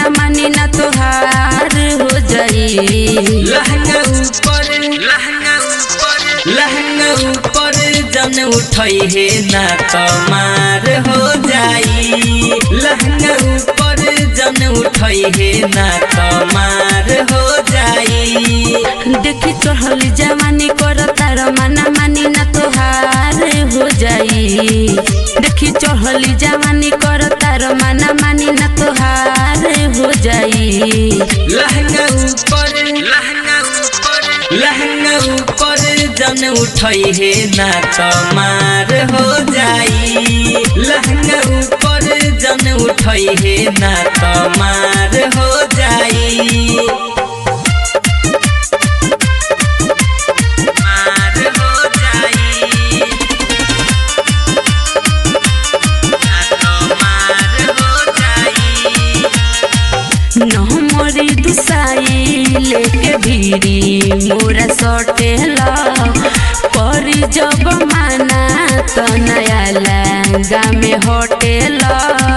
माना मानी ना तोहार हो जाई लहंगा ऊपर लहंगा ऊपर लहंगा ऊपर जन उठई हे ना कमार हो जाई लहंगा ऊपर जन उठई हे ना कमार हो जाई देखी चढ़ली जवानी कर तार माना मानी ना तोहार हो जाई देखी चढ़ली जवानी कर तार माना मानी ना तोहार हो जाई लहंगा ऊपर लहंगा ऊपर लहंगा ऊपर जन उठई हे ना कमार हो जाई लहंगा ऊपर जन उठई हे ना कमार हो जाई मार हो जाई ना कमार हो जाई नमरी दुसाई लेके भीरी मोरा सटेला परी जब माना त नया लहंगा में हटेला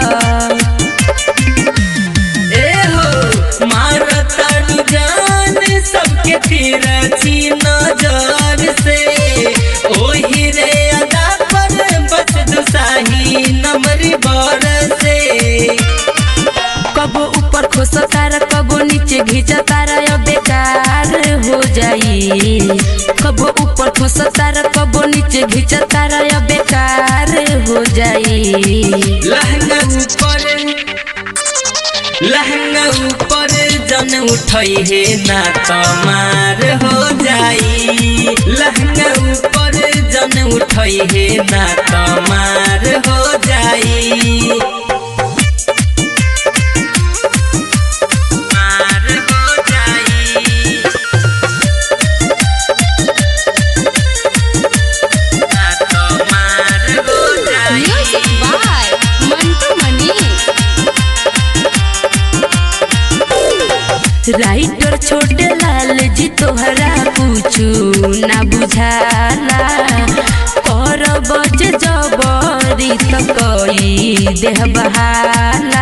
ए हो मारताड़ू जान सबके तिरछी नजर से ओही रे अदा पर बच दुसाही नमरी बर से कबो ऊपर खोस तार कबो नीचे घिंच तार अब बेकार हो जाई कबो ऊपर खोस तार कबो नीचे घिंच तार अब बेकार हो जाई लहंगा ऊपर लहंगा ऊपर जन उठई हे ना कमार हो जाई लहंगा ऊपर जन उठई हे ना कमार हो जाई मार हो जाई ना कमार हो जाई Music by Mantu Mani. Writer Chhote Lal जी तोहरा पूछू ना बुझाला कर बज जबरी त कई देह बहाला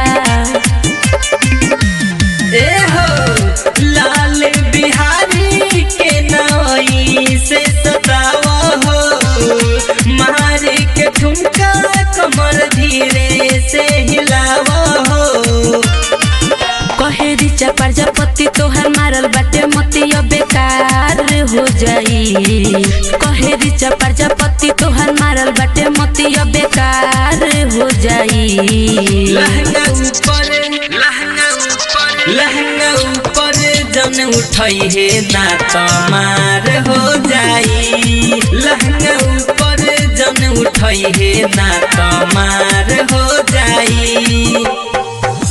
ए हो लाल बिहारी के नई से सतावा हो मारे के ठुमका कमर धीरे से हिलावा हो कहे रिचा प्रजापति तोहर मारल बाटे मोती अब बेकार हो जाई कहे रिचा प्रजापति तोहर मारल बाटे मोती अब बेकार हो जाई लहंगा ऊपर लहंगा ऊपर लहंगा ऊपर जन उठई हे ना कमार हो जाई लहंगा ऊपर जन उठई हे ना कमार हो जाई